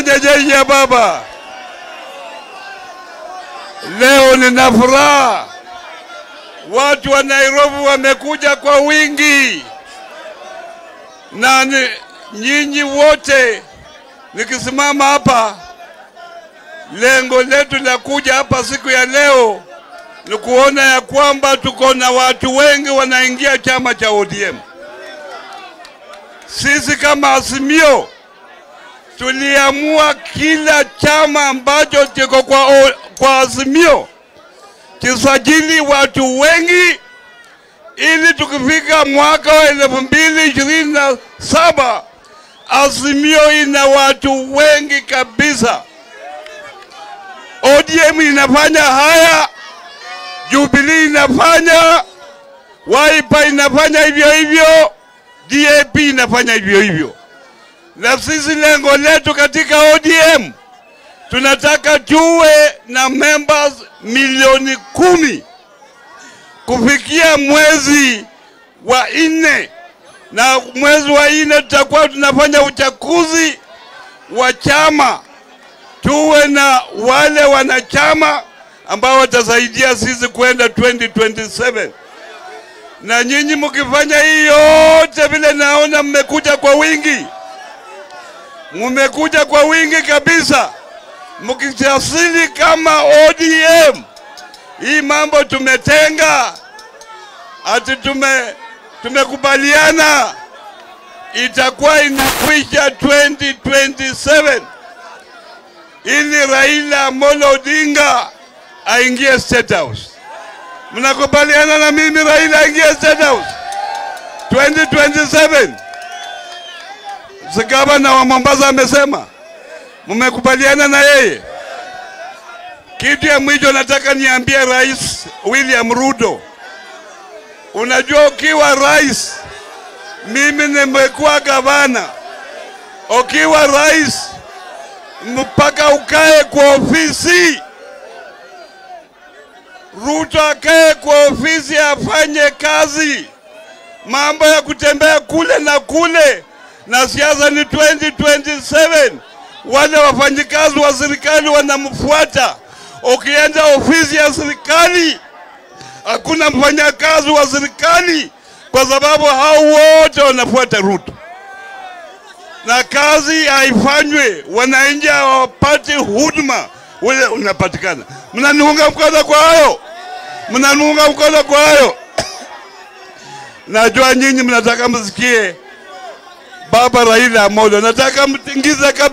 pamoja jeshi ya baba. Leo nina furaha, watu wa Nairobi wamekuja kwa wingi, na ni- nyinyi wote nikisimama hapa, lengo letu la kuja hapa siku ya leo ni kuona ya kwamba tuko na watu wengi wanaingia chama cha ODM. Sisi kama Azimio tuliamua kila chama ambacho kiko kwa, o- kwa Azimio kisajili watu wengi ili tukifika mwaka wa elfu mbili ishirini na saba Azimio ina watu wengi kabisa. ODM inafanya haya, Jubilee inafanya, Wiper inafanya hivyo hivyo, DAP inafanya hivyo hivyo na sisi lengo letu katika ODM tunataka tuwe na members milioni kumi kufikia mwezi wa nne, na mwezi wa nne tutakuwa tunafanya uchaguzi wa chama, tuwe na wale wanachama ambao watasaidia sisi kwenda 2027 na nyinyi mkifanya hii yote vile, naona mmekuja kwa wingi mumekuja kwa wingi kabisa, mkijasili kama ODM. Hii mambo tumetenga, ati tume tumekubaliana itakuwa inakwisha 2027 ili Raila Amolo Odinga aingie State House. Mnakubaliana na mimi Raila aingie State House 2027? Si gavana wa Mombasa amesema mmekubaliana na yeye. Kitu ya mwisho nataka niambie Rais William Ruto, unajua ukiwa rais, mimi nimekuwa gavana, ukiwa rais mpaka ukae kwa ofisi. Ruto akae kwa ofisi afanye kazi, mambo ya kutembea kule na kule na siasa ni 2027. Wale wafanyikazi wa serikali wanamfuata. Ukienda ofisi ya serikali hakuna mfanyakazi wa serikali, kwa sababu hao wote wanafuata Ruto na kazi haifanywe, wananchi hawapati huduma ule unapatikana. Mnaniunga mkono kwa hayo? Mnaniunga mkono kwa hayo? Najua nyinyi mnataka msikie Baba Raila Amolo, nataka mtingize kabisa.